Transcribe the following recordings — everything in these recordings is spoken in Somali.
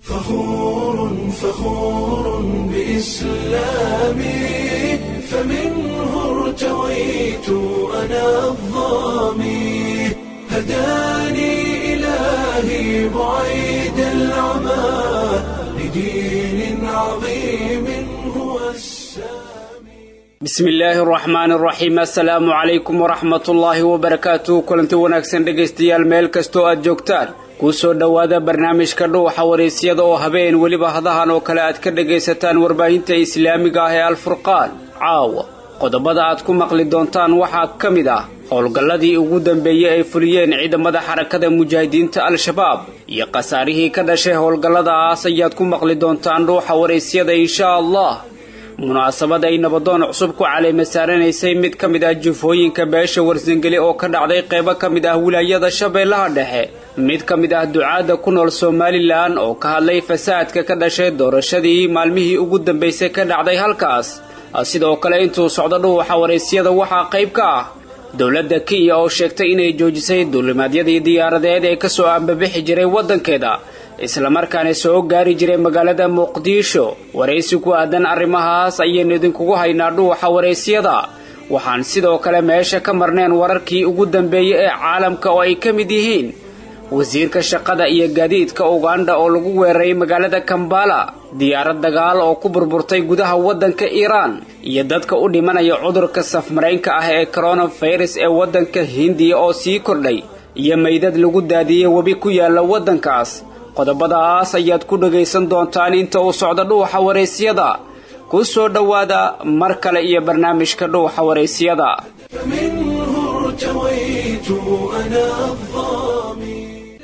فخور فخور بإسلامي فمنه ارتويت أنا الظامي هداني إلهي بعيد العمى لدين عظيم هو السامي bismi illaahi araxmaan araxiim assalaamu calaykum waraxmat ullaahi wabarakaatuh kulanti wanaagsan dhegaystayaal meel kastoo aad joogtaan kuu soo dhowaada barnaamijka dhuuxa waraysyada oo habeen weliba hadahan oo kale aad ka dhagaysataan warbaahinta islaamiga ah ee alfurqaan caawa qodobada aad ku maqli doontaan waxaa ka mid ah howlgalladii ugu dambeeyey ay fuliyeen ciidamada xarakada mujaahidiinta al-shabaab iyo khasaarihii ka dhashay howlgalladaas ayaad ku maqli doontaan dhuuxa waraysyada insha allah munaasabad ay nabadoon cusub ku caleema saaranaysay mid ka mid ah jufooyinka beesha warsangeli oo ka dhacday qaybo ka mid ah wilaayada shabeellaha dhexe mid ka mid ah ducaadda ku nool somalilan oo ka hadlay fasaadka ka dhashay doorashadii maalmihii ugu dambaysay ka dhacday halkaas sidoo kale intuu socdo dhuuxa waraysyada waxaa qayb ka ah dowladda kenya oo sheegtay inay joojisay duulimaadyadii diyaaradeed ee kasoo ambabixi jiray waddankeeda islamarkaana soo gaari jiray magaalada muqdisho waraysi ku aadan arrimahaas ayaynu idinkugu haynaa dhuuxa waraysyada waxaan sidoo kale meesha ka marneen wararkii ugu dambeeyey ee caalamka oo ay ka mid yihiin wasiirka shaqada iyo gaadiidka uganda oo lagu weeraray magaalada kambala diyaarad dagaal oo ku burburtay gudaha waddanka iiraan iyo dadka u dhimanaya cudurka safmaraynka ah ee koronafirus ee waddanka hindiya oo sii kordhay iyo meydad lagu daadiyey webi ku yaala waddankaas qodobadaas ayaad ku dhagaysan doontaan inta uu socdo dhuuxa waraysyada ku soo dhowaada mar kale iyo barnaamijka dhuuxa waraysyada فمنه ارتويت أنا الظامي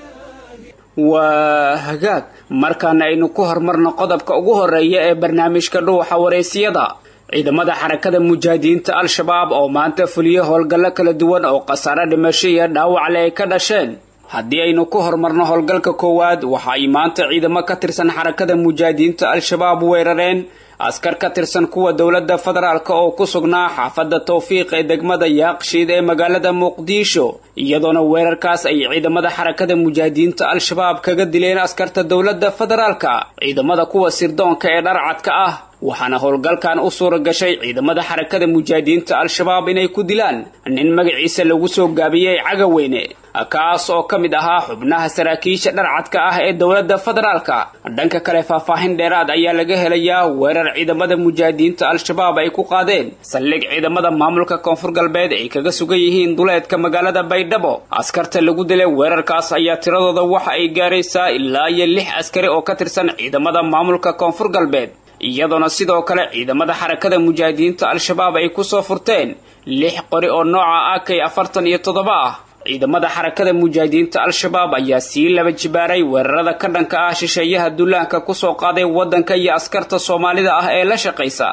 waa hagaag markaana aynu ku hormarno qodobka ugu horeeya ee barnaamijka dhuuxa waraysyada ciidamada xarakada mujaahidiinta al-shabaab oo maanta fuliyey howlgallo kala duwan oo khasaare dhimasho iyo dhaawacle ay ka dhasheen haddii aynu ku horumarno howlgalka koowaad waxa ay maanta ciidamo ka tirsan xarakada mujaahidiinta al-shabaab weerareen askar ka tirsan kuwa dowladda federaalk oo ku sugnaa xaafadda tawfiiq ee degmada yaaqshiid ee magaalada muqdisho iyadoona weerarkaas ay ciidamada xarakada mujaahidiinta al-shabaab kaga dileen askarta dowladda federaalka ciidamada kuwa sirdoonka ee dharcadka ah waxaana howlgalkan u suura gashay ciidamada xarakada mujaahidiinta al-shabaab inay ku dilaan nin magaciisa lagu soo gaabiyey cagaweyne kaas oo ka mid ahaa xubnaha saraakiisha dharcadka ah ee dowladda federaalka dhanka kale faahfaahin dheeraad ayaa laga helayaa weerar ciidamada mujaahidiinta al-shabaab ay ku qaadeen saldhig ciidamada maamulka koonfur galbeed ay kaga sugan yihiin duleedka magaalada baydhabo askarta lagu dilay weerarkaas ayaa tiradooda waxa ay gaaraysaa ilaa iyo lix askari oo ka tirsan ciidamada maamulka koonfur galbeed iyadoona sidoo kale ciidamada xarakada mujaahidiinta al-shabaab ay kusoo furteen lix qori oo nooca akay afartan iyo toddoba ah ciidamada xarakada mujaahidiinta al-shabaab ayaa sii laba jibaaray weerarada ka dhanka ah shisheeyaha dullaanka kusoo qaaday waddanka iyo askarta soomaalida ah ee la shaqaysa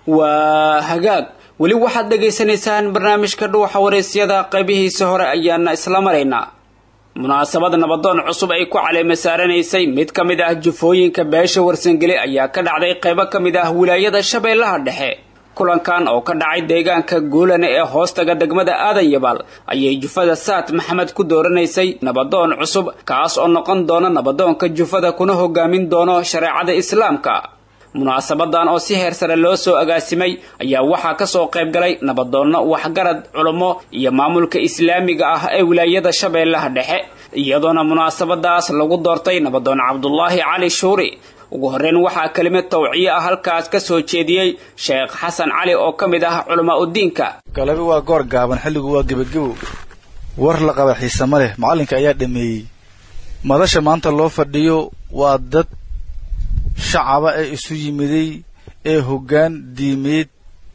waa hagaag weli waxaad dhagaysanaysaan barnaamijka dhuuxa waraysyada qaybihiisa hore ayaana isla maraynaa munaasabad nabadoon cusub ay ku caleema saaranaysay mid ka mid ah jufooyinka beesha warsangeli ayaa ka dhacday qaybo ka mid ah wilaayada shabeellaha dhexe kulankan oo ka dhacay deegaanka guulane ee hoostaga degmada aadan yabaal ayay jufada saad maxamed ku dooranaysay nabadoon cusub kaas oo noqon doona nabadoonka jufada kuna hogaamin doono shareecada islaamka munaasabadan oo si heer sare loo soo agaasimay ayaa waxaa kasoo qayb galay nabadoonno waxgarad culummo iyo maamulka islaamiga ah ee wilaayada shabeellaha dhexe iyadoona munaasabadaas lagu doortay nabadoon cabdulaahi cali shuuri ugu horreyn waxaa kelimad tawciye ah halkaas ka soo jeediyey sheekh xasan cali oo ka mid ah culamaa udiinka galabi waa goor gaaban xilligu waa gebagebow war la qaba xiise ma leh macallinka ayaa dhameeyey madasha maanta loo fadhiyo waa dad shacaba ee isu yimiday ee hoggaan diimeed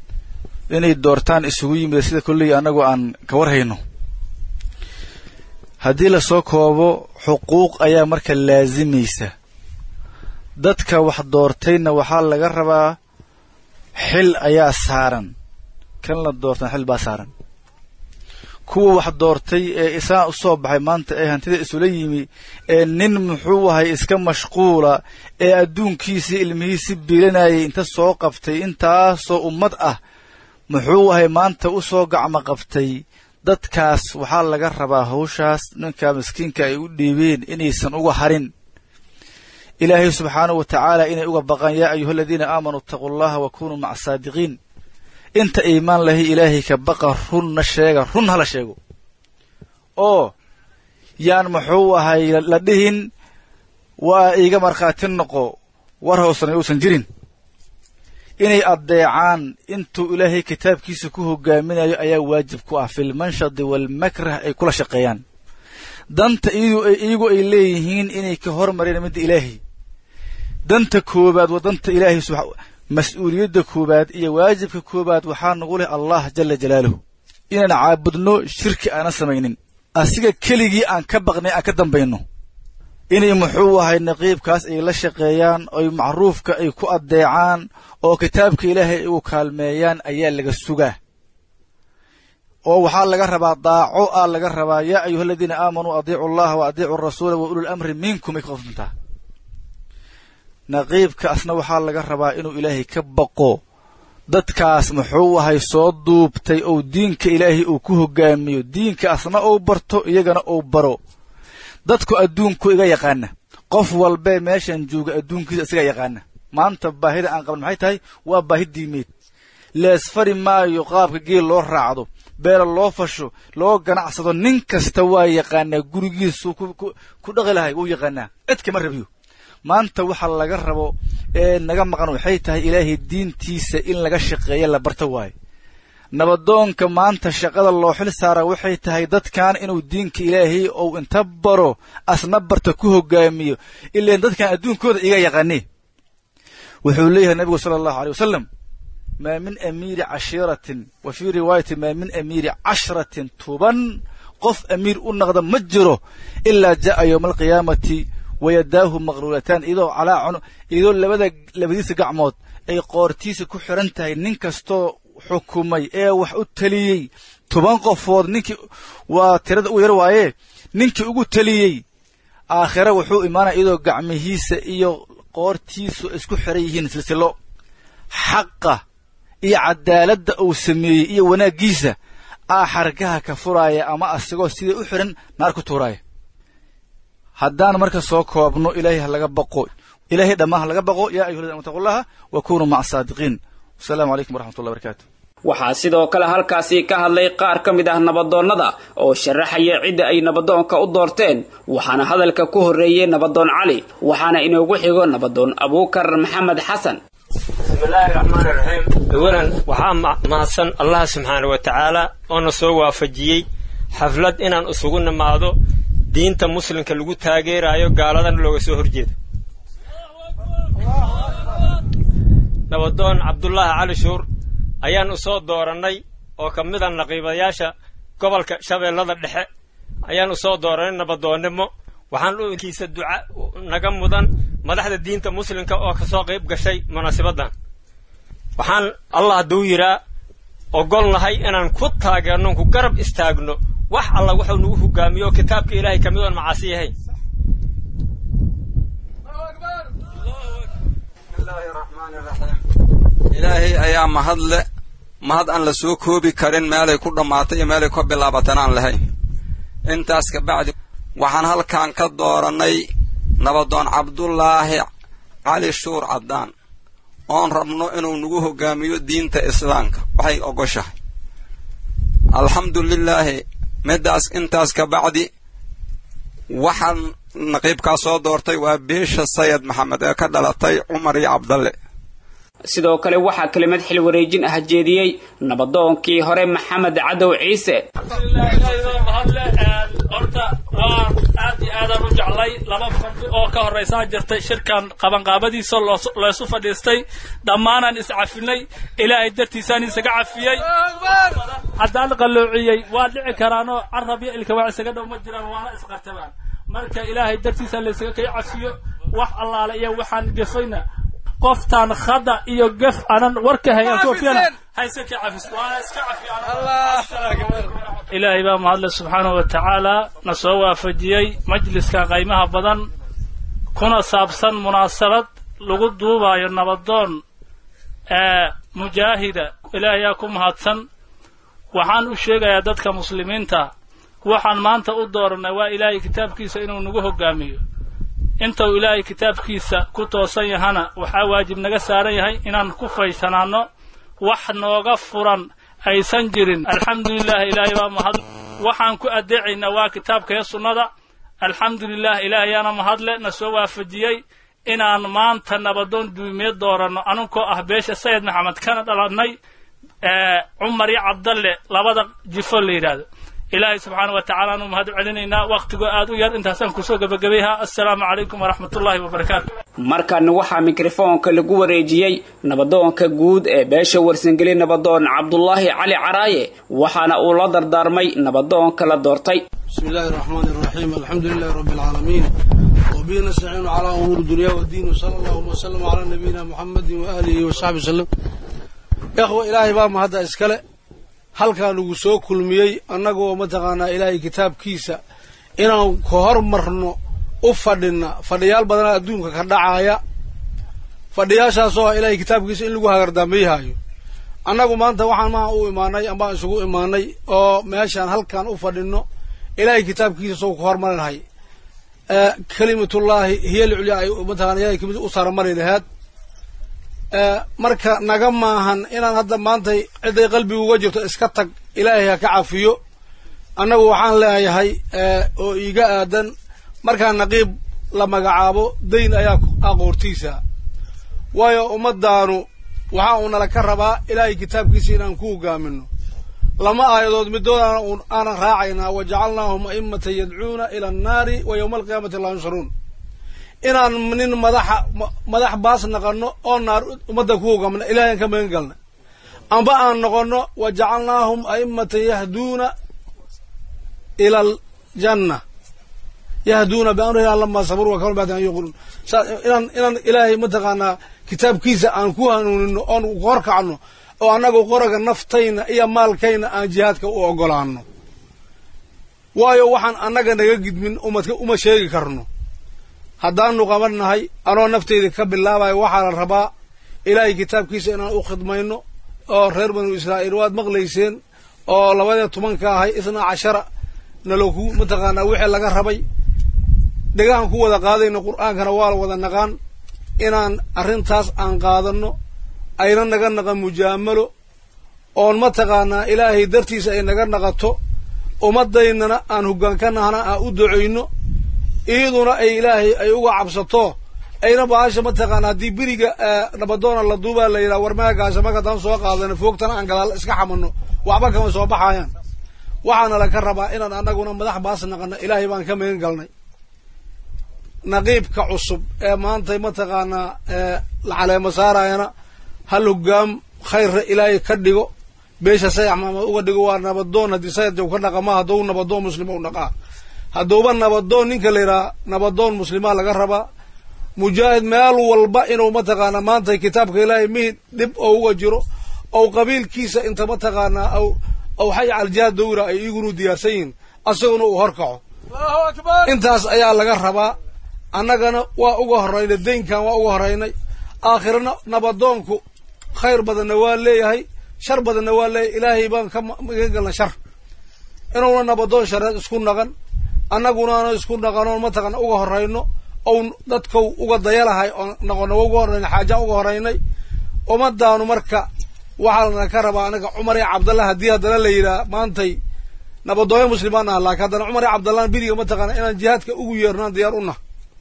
inay doortaan isugu yimida sida kolley annagu aan ka war hayno haddii lasoo koobo xuquuq ayaa marka laasimaysa dadka wax doortayna waxaa laga rabaa xil ayaa saaran kan la doortana xil baa saaran kuwa wax doortay ee isaan u soo baxay maanta ee hantida isula yimi ee nin muxuu ahay iska mashquula ee adduunkiisii ilmihiisi biilanayay inta soo qabtay intaasoo ummad ah muxuu ahay maanta u soo gacmo qabtay dadkaas waxaa laga rabaa hawshaas ninka miskiinka ay u dhiibeen inaysan uga harin ilaahay subxaanahu wa tacaala inay uga baqaan yaa ayuha aladiina aamanuu itaquu allaha wa kunuu maca saadiqiin inta iimaan lahay ilaahay ka baqa runna sheega run hala sheego oo yaan muxuu ahay la dhihin waa iiga markhaati noqo war hoosna uusan jirin inay addeecaan intuu ilaahay kitaabkiisa ku hogaaminayo ayaa waajib ku ah filmanshadi waalmakrah ay kula shaqeeyaan danta iyagu ay leeyihiin inay ka hormareen midda ilaahay danta koobaad waa danta ilaahay mas-uuliyadda koobaad iyo waajibka koobaad waxaa nagu leh allah jala jalaaluhu inaan caabudno shirki aanan samaynin asiga keligii aan ka baqnay aan ka dambayno inay muxuu ahay naqiibkaas ay la shaqeeyaan oy macruufka ay ku addeecaan oo kitaabka ilaahay ay ugu kaalmeeyaan ayaa laga sugaa oo waxaa laga rabaa daaco aa laga rabaa yaa ayuha aladiina aamanuu adiicu allaha wa adiicu arasuula wa ulul amri minkum ay ka qofdantaa naqiibkaasna waxaa laga rabaa inuu ilaahay ka baqo dadkaas muxuu ahay soo duubtay ou diinka ilaahay uu ku hogaamiyo diinkaasna uu barto iyagana uu baro dadku adduunku iga yaqaana qof walbee meeshan jooga adduunkiisa isaga yaqaana maanta baahida aan qaban maxay tahay waa baahi diimeed leesfari maayo qaabka geel loo raacdo beela loo fasho loo ganacsado nin kasta waa yaqaanaa gurigiisuu ku dhaqi lahay wuu yaqaanaa cid kama rabiyo maanta waxa laga rabo ee naga maqan waxay tahay ilaahay diintiisa in laga shaqeeya la barto waayo nabadoonka maanta shaqada loo xil saara waxay tahay dadkan inuu diinka ilaahay ou inta baro asna barta ku hogaamiyo ilaan dadkan adduunkooda iga yaqaane wuxuu leeyahay nabigu sala allahu aleyh wasalam maa min amiiri cashiiratin wa fii riwaayatin maa min amiiri cashratin tuban qof amiir u naqda ma jiro ilaa ja'a yowma alqiyaamati wayadaahu maqluulataan iyadoo calaa iyadoo labada labadiisa gacmood ay qoortiisa ku xiran tahay nin kastoo xukumay ee wax u taliyey toban qofood ninkii waa tirada u yar waaye ninkii ugu taliyey aakhire wuxuu imaanaya iyadoo gacmihiisa iyo qoortiisu isku xiran yihiin silsilo xaqa iyo cadaaladda uu sameeyey iyo wanaaggiisa aa xargaha ka furaaya ama asigoo sidai u xiran naar ku tuuraaya haddaan marka soo koobno ilaahay ha laga baqo ilaahay dhammaan ha laga baqo yaa ayuha ladina taqullaha wa kunuu maca saadiqiin wasalaamu calaykum waraxmatullahi barakaatu waxaa sidoo kale halkaasi ka hadlay qaar ka mid ah nabadoonnada oo sharaxaya cidda ay nabadoonka u doorteen waxaana hadalka ku horreeyey nabadoon cali waxaana inoogu xigo nabadoon abuukar maxamed xasan bismillaahi raxmaan iraxiim awalan waxaa mahadsan allah subxaana wa tacaala oona soo waafajiyey xaflad inaan isugu nimaado diinta muslimka lagu taageeraayo gaaladana looga soo horjeedo nabadoon cabdulaahi cali shuur ayaan u soo doorannay oo ka mid a naqiibayaasha gobolka shabeellada dhexe ayaan u soo doorannay nabadoonnimo waxaan ukiisa duca naga mudan madaxda diinta muslimka oo ka soo qayb gashay munaasibaddan waxaan allah hadduu yidhaa ogolnahay inaan ku taageerno ku garab istaagno wax alla wuxuu nagu hogaamiyo oo kitaabka ilaahay ka mid oon macaasi yahayn ilaahay ayaa mahadle mahad aan la soo koobi karin meelay ku dhammaatay iyo meelay ka bilaabatan aan lahayn intaas ka bacdi waxaan halkan ka doorannay nabadoon cabdulaahi cali shuur caddaan oon rabno inuu nagu hogaamiyo diinta islaamka waxay ogoshahay alxamdu lilaahi middaas intaas ka bacdi waxaan naqiibkaa soo doortay waa beesha sayid maxamed ee ka dhalatay cumar iyo cabdalle sidoo kale waxaa kelimad xil wareejin ah jeediyey nabadoonkii hore maxamed cadow ciise horta waa aad iyo aadaan u jeclay laba fadhi oo ka horraysaa jirtay shirkan qabanqaabadiisa laysu fadhiistay dhammaanaan iscafinay ilaahay dartiisaan isaga cafiyey haddaan qalloociyey waa dhici karaanoo carab iyo ilka waa isaga dhow ma jiraan waana isqartabaan marka ilaahay dartiisa laysaga kay cafiyo wax allaale iyo waxaan gefayna qoftaan khada iyo gef anan warka hayan koofiyana hayse ka cafis waana iska ilaahay baa mahadle subxaanahu wa tacaala na soo waafajiyey majliska qaymaha badan kuna saabsan munaasabad lagu duubayo nabadoon ee mujaahida ilaahayaa ku mahadsan waxaan u sheegayaa dadka muslimiinta waxaan maanta u doorannay waa ilaahay kitaabkiisa inuu nagu hogaamiyo intuu ilaahay kitaabkiisa ku toosan yahana waxaa waajib naga saaran yahay inaan ku faysanaanno wax nooga furan aysan jirin alxamdulilah ilaahay baa mahad waxaan ku addeecaynaa waa kitaabka iyo sunnada alxamdulilah ilaahayaana mahadle na soo waafajiyey inaan maanta nabadoon duumiye dooranno anunkoo ah beesha sayid maxamed kana dhalannay cumar iyo cabdalle labada jifo la yidhaahdo ilaahay subxaana wa tacala aanu mahad celinaynaa wakhtigoo aad u yar intaasaan kusoo gebagabayhaa assalaamu calaykum waraxmat ullahi wabarakaatu markaana waxaa mikrofoonka lagu wareejiyey nabadoonka guud ee beesha warsangeli nabadoon cabdulaahi cali caraaye waxaana uu la dardaarmay nabadoonka la doortay بسم الله الرحمن الرحيم الحمد لله رب العالمين وبه نستعين على أمور الدنيا والدين وصلى الله وسلم على نبينا محمد وآله وصحبه وسلم يا أخوة إلهي بام هذا إسكاله هل كان سو كلميي أنغو متقانا إلهي كتاب كيسا إنا كهر مرنو أفدنا فديال بدنا أدونك كدعايا fadhiyaashaasoo ah ilaahay kitaabkiisa in lagu hagardaameyhaayo annagu maanta waxaan maa u imaanay ambaan isugu imaanay oo meeshaan halkaan u fadhino ilaahay kitaabkiisa soo ku hormarinahay kelimatullaahi hiya lculya ay mataqana ilahay kamid u saramari lahaad marka naga maahan inaan hadda maantay ciday qalbiga uga jirto iska tag ilaahay ha ka cafiyo annagu waxaan leeyahay oo iiga aadan markaa naqiib la magacaabo dayn ayaa aqoortiisa waayo ummadaanu waxa uu nala ka rabaa ilaahay kitaabkiisa inaan ku hogaamino lama aayadood midoodaana aanan raacaynaa wa jacalnaahum a'immatan yadcuuna ila annaari wa yowma alqiyaamati laa yunsharuun inaan nin madaxa madax baas naqanno oo naar ummadda ku hogaamna ilahay aan ka magan galna amba aan noqonno wa jacalnaahum a'immatan yahduuna ila aljanna yahduuna biamrina lama sabaruu wakanu bacdan an yuquluun inaan inaan ilaahay mataqaanaa kitaabkiisa aan ku hanuunino oon horkacno oo annagu qoraga naftayna iyo maalkayna aan jihaadka u ogolaano waayo waxaan annaga naga gidmin umadka uma sheegi karno haddaanu qaban nahay anoo naftayda ka bilaabayo waxaa la rabaa ilaahay kitaabkiisa inaan u khidmayno oo reer banu israa'iil waad maqlayseen oo labadii tobanka ahay isnaa cashara naloku mataqaanaa wixii laga rabay dhegahan ku wada qaadayno qur'aankana waa la wada naqaan inaan arrintaas aan qaadanno ayna naga naqan mujaamalo oon mataqaanaa ilaahay dartiisa ay naga naqato ummaddaynana aan hoggaan ka nahna aan u ducayno iyaduna ay ilaahay ay uga cabsato ayna baasha mataqaana haddii beriga nabadoona la duubaa la yidhaha war meagaasha markaadaan soo qaadano foogtana aan gadaal iska xamanno waxba kama soo baxayaan waxaana laka rabaa inaan annaguna madax baas naqano ilaahay baan ka magan galnay naqiibka cusub ee maanta mataqaanaa la caleemo saarayana hal hogaam khayrra ilaahay ka dhigo beesha sayax maamad uga dhigo waa nabadoon haddii sayadja ka dhaqama hadduu nabadoon muslima u dhaqaa hadduuba nabadoon ninka la yidhaha nabadoon muslimaa laga rabaa mujaahid meel walba inuu mataqaanaa maanta kitaabka ilaahay mihid dhib oo uga jiro ou qabiilkiisa inta mataqaanaa aw aw xay caljihaad dowra ay igunu diyaarsan yihiin asaguna uu horkaco intaas ayaa laga rabaa annagana waa uga horraynay daynkan waa uga horraynay aakhirana nabadoonku khayr badanna waa leeyahay shar badanna waa leeyahay ilaahay baan ka magan galna shar inuuna nabadoon shareed isku naqan annagunaana isku naqanoon mataqana uga horrayno ou dadkau uga dayalahay oo noqono uga horraynay xaajaan uga horraynay ummadaanu marka waxaa lana ka rabaa anaga cumar iyo cabdallah haddii haddana la yidhaha maantay nabadoonya muslimaan ah laakiin haddana cumar iyo cabdallah beriga mataqaana inaan jihaadka ugu yeernaan diyaar u nah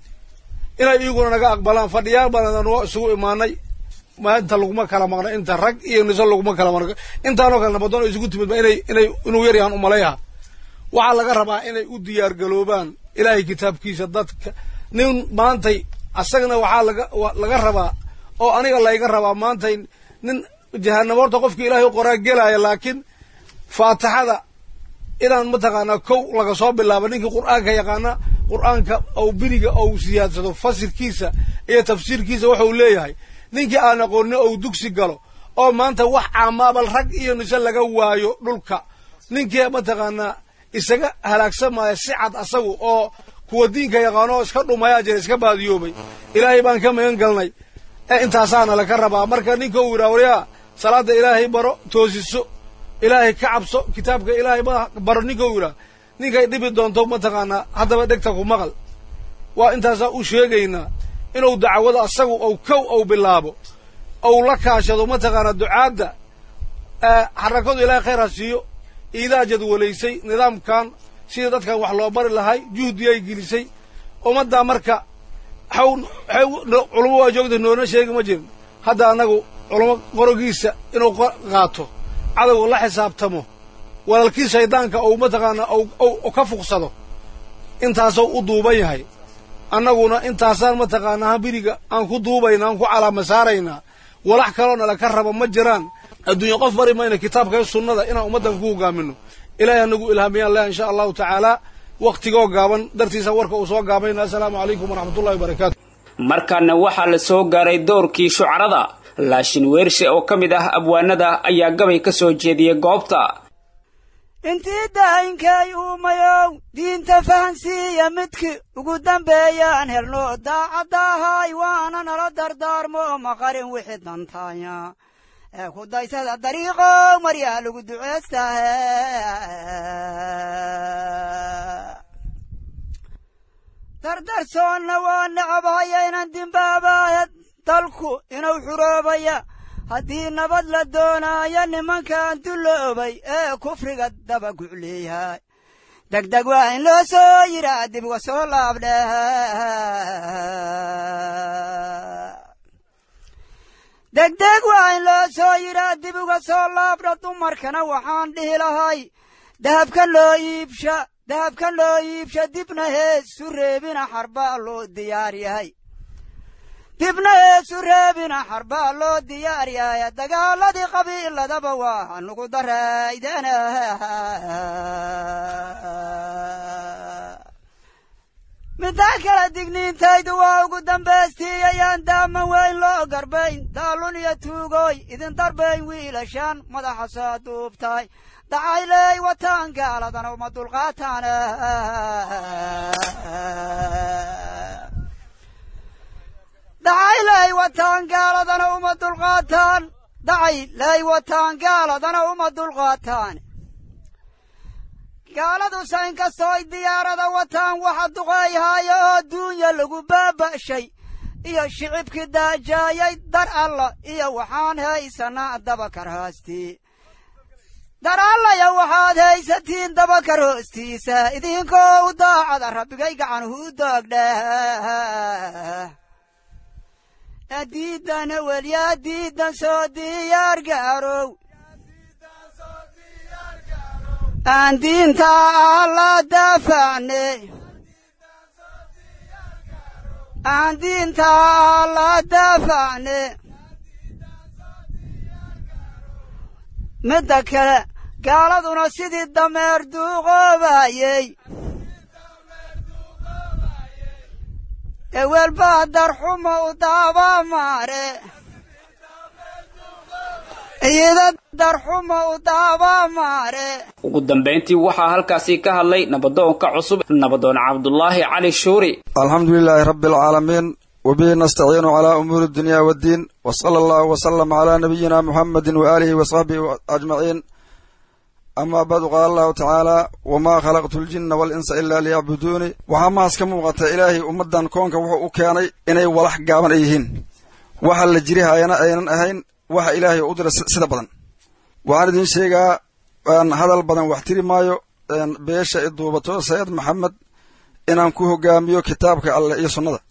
inay iyaguna naga aqbalaan fadhiyaal badan waa isugu imaanay inta laguma kala maqna inta rag iyo niso laguma kala maqna intaanoo kale nabadoon isugu timidba inay inay inuu yar yahaan umalayaha waxaa laga rabaa inay u diyaar galoobaan ilaahay kitaabkiisa dadka nin maantay asagana waxaa laga laga rabaa oo aniga layga rabaa maantay nin jahanamo horta qofka ilaahay u qoraa gelaya laakiin faatixada inaan mataqaanaa kow laga soo bilaabo ninkii qur'aanka yaqaana qur'aanka ou beriga ou siyaadsado fasirkiisa iyo tafsiirkiisa waxau leeyahay ninkii aan aqoonin ou dugsi galo oo maanta wax caamaabal rag iyo nise laga waayo dhulka ninkii mataqaanaa isaga halaagsamaya si cad asagu oo kuwa diinka yaqaano oo iska dhumayaa jira iska baadiyoobay ilaahay baan ka magan galnay ee intaasaana laka rabaa marka ninka uu yidhaha waryaa salaada ilaahay baro toosiso ilaahay ka cabso kitaabka ilaahay ma baro ninka uu yidhaha ninkay dhibi doonto mataqaanaa haddaba dhegta ku maqal waa intaasaa u sheegaynaa inuu dacwada asagu ou kow ou bilaabo ou la kaashado mataqaanaa ducaadda xarakadu ilaahay khayr ha siiyo iidaa jadwalaysay nidaamkan sidii dadkan wax loo bari lahay juhdiyay gelisay ummaddaa marka xaw xaw culamo waa joogta noona sheegi ma jirin hadda annagu culamo qorogiisa inuu qaato cadowga la xisaabtamo walaalkii shaydaanka ou mataqaanaa ou ka fuqsado intaasou u duuban yahay annaguna intaasaan mataqaanaa biriga aan ku duubaynaa aan ku calaama saaraynaa walax kaloo nala ka raba ma jiraan adduunya qof bari mayna kitaabka iyo sunnada inaan ummaddan ku hogaamino ilaahay anagu ilhaamiyaan leh insha allahu tacaala wakhtigoo gaaban dartiisa warka uu soo gaabayna assalaamu calaykum waraxmatullahi wabarakaatu markaana waxaa la soo gaaray doorkii shucarada laashin weershe oo ka mid ah abwaanada ayaa gabay ka soo jeediyey goobta intii daayinkay uumayow diinta fahansiiya midkii ugu dambeeyaan helno daacaddahay waana nala dardaarmo maqarin wixii dantaanya ee ku daysada dariiqow maryaa lagu duceestahe dardarsoonna waa necabhaya inan dimbaabaya dalku inuu xuroobaya haddii nabad la doonaayo nimankan dulloobay ee kufriga daba gucleeyahay degdeg waa in loo soo yiraa dib uga soo laabdhe degdeg waa in loo soo yiraa dib uga soo laabdha dumarkana waxaan dhihi lahay dahabka loo iibsha dahabka loo iibsha dibna heesu reebina xarbaa loo diyaar yahay dibna heesu reebina xarbaa loo diyaar yahay dagaaladii qabiiladaba waa nugu daraydana middaa kale digniintaydu waa ugu dambaystiiyayaan daama weyn loo garbayn daalun iyo tuugooy idin darbayn wiilashaan madaxa soo duubtahay dacayley wataan gaaladana uma dulqaataan dacayley wataan gaaladana uma dulqaataan dacayley wataan gaaladana uma dulqaataan gaaladusa inkastoo ay diyaarada wataan waxa duqeeyhaayo oo duunya lagu baaba'shay iyo shicibkii daajaayay dar alla iyo waxaan haysanaa dabakar hoostii dar allaya waxaad haysatiin dabakar hoostiisa idinkoo u daacada rabbigay gacanuhu u doogdheh diidan welyaa diidan soo diyaar gaarow aan diinta alla daafacne aan diinta alla daafacne midda kale gaaladuna sidii dameer duuqoobayey ewelbaa darxuma u daaba maare iyada darxuma u daaba maare ugu dambayntii waxaa halkaasi ka hadlay nabadoonka cusub nabadoon cabdulaahi cali shuuri alxamdu lilaahi rabbi alcaalamiin wabihi nastaciinu calaa umuuri dunya waddiin wa sala allahu wasalama calaa nabiyina muxamedin waaalihi wa saxbihi ajmaciin amaa bacdu qaala allahu tacaala wamaa khalaqtu ljinna waalinsa ilaa liyacbuduuni waxaa mahaas ka muuqata ilaahay ummaddan koonka wuxuu u keenay inay walax gaaban ay yihiin waxa la jirihayana aynan ahayn waxa ilaahay u dira sida badan waxaan idiin sheegaa hadal badan wax tiri maayo beesha i duubato sayid maxamed inaan ku hogaamiyo kitaabka alleh iyo sunnada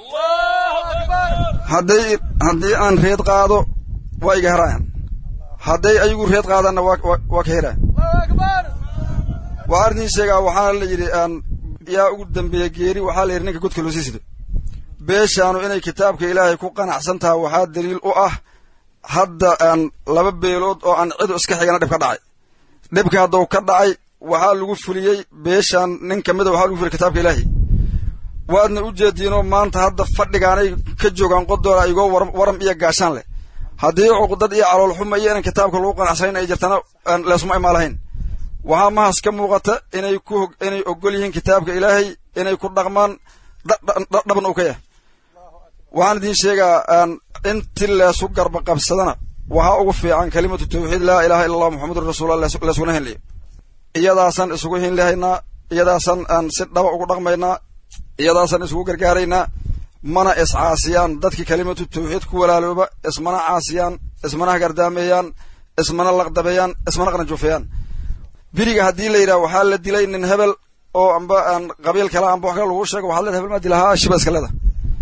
hadday haddii aan reed qaado waa iga herayan hadday ayagu reed qaadaanna waa ka herayan waxaan idiin sheegaa waxaana la yidhi yaa ugu dambeeya geeri waxaa la yidhi ninka godka loo sii sido beeshaanu inay kitaabka ilaahay ku qanacsan tahay waxaa daliil u ah hadda aan laba beelood oo aan cidu iska xigana dhib ka dhacay dhibka hadduu ka dhacay waxaa lagu fuliyey beeshaan nin ka mida waxaa lagu fuliyey kitaabka ilaahay waadna u jeediinoo maanta hadda fadhigaanay ka joogaan qodoola igoo waram iyo gaashaan leh haddii cuqdad iyo calool xuma iyo inan kitaabka lagu qanacsanayn ay jirtana leesuma imaalahayn waxaa mahas ka muuqata inay ku inay ogol yihiin kitaabka ilaahay inay ku dhaqmaan dhaban uu ka yahay waxaan idiin sheegaa inti leesu garba qabsadana waxaa ugu fiican kalimatu tawxiid laa ilaha illa allah muxamadun rasuullah leesuguna hinlayo iyadaasaan isugu hinlahaynaa iyadaasaan aan si dhaba ugu dhaqmaynaa iyadaasaan isugu gargaaraynaa mana iscaasiyaan dadkii kalimatu tawxiid ku walaalooba ismana caasiyaan ismana hagardaameeyaan ismana laqdabeeyaan ismana qanajufeeyaan beriga haddii la yidhaha waxaa la dilay nin hebel oo amba aan qabiil kale amba wax kale lagu sheego waxaad leeda hebel maa dilahaa shiba iska leeda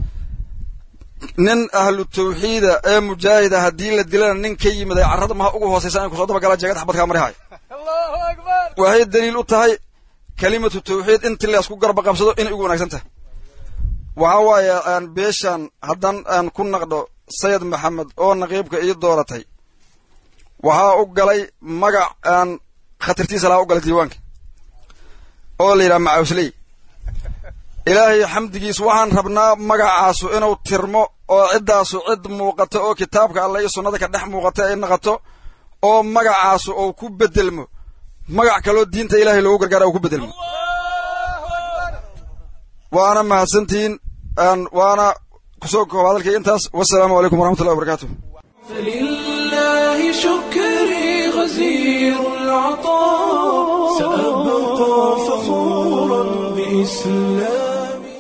nin ahlu tawxiida ee mujaahida haddii la dilana nin ka yimid ay carrada maha ugu hoosaysa in kusoo dabagala jeegad xabadkaa marihay waxay daliil u tahay kalimatu tawxiid intii la isku garba qabsado inay ugu wanaagsan tahay waxaa waaye aan beeshaan haddaan aan ku naqdho sayid maxamed oo naqiibka ii dooratay waxaa u galay magac aan khatartiisa lahaa u galay diiwaanka oo la yidhaha macawsley ilaahay xamdigiis waxaan rabnaa magacaasu inuu tirmo oo ciddaasu cid muuqato oo kitaabka alle iyo sunnada ka dhex muuqata ay naqato oo magacaasu uu ku bedelmo magac kaloo diinta ilaahay loogu gargaara uu ku bedelmo waana mahadsantihiin waana kusoo kooba hadalkay intaas wasalaamu calaykum waraxmatullahi wabarakaatu فلله شكري غزير العطاء سأبقى فخورا بإسلامي